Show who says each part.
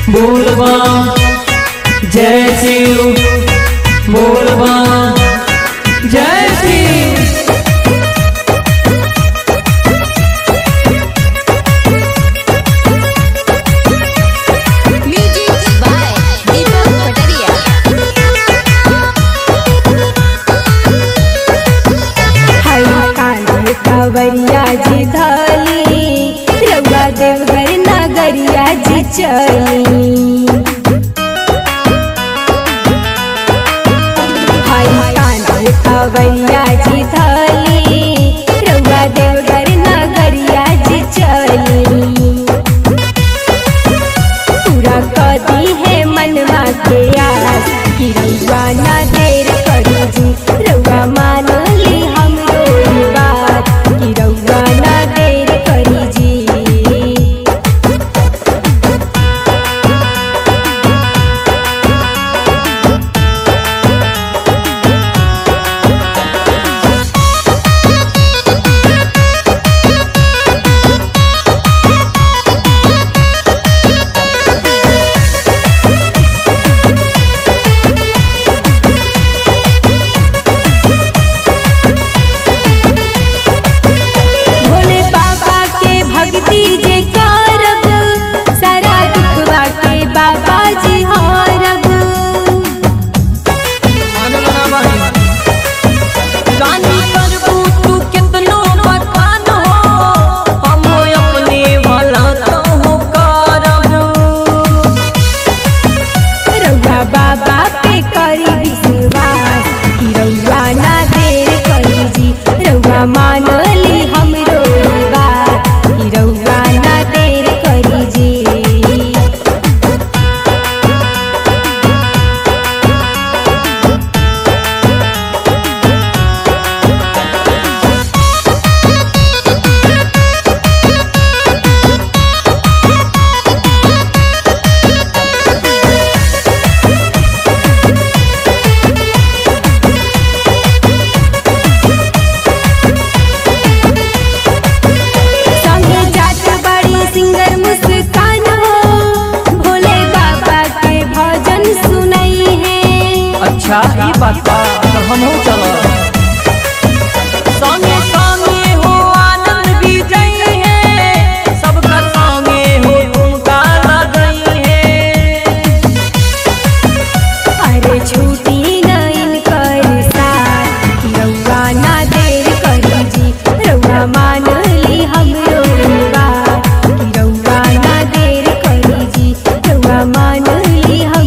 Speaker 1: बोलबा जय शिव बोलबा जय Shiv
Speaker 2: Music by Deepak Pataria.
Speaker 3: हई कान कवरिया जी धली रउआ देवघर नगरिया जी चली हई कान कवरिया जी धली रउआ देवघर नगरिया जी चली पूरा कदी है मनवा के आस कि रउआ ना देर करी जी रउआ मान ली हमरो ई बात कि रउआ ना देर करी जी भोले बाबा के भक्ति जे करब सारा दुखवा के बाबा जी हरब
Speaker 1: रानी करबू तू कितनो बखान हो हम अपने वाला तो हो करब
Speaker 3: रउआ बाबा पे करी विश्वास कि रउआ ना देर करी जी रउआ मान ली हमरो ई बात कि रउआ ना देर करी जी संगे जात बड़ी सिंगर मुस्कान हो भोले बाबा के भजन सुनई है
Speaker 1: अच्छा ई बात बा तो हम हो चलो संगे संगे हो आनंद भी जई है सबका संगे हो तुमका लगई है
Speaker 3: अरे छूटी नहीं कर साथ कि रउआ ना देर करी जी रउआ मान ली हमरो ई बात कि रउआ ना देर करी जी रउआ मान ली हम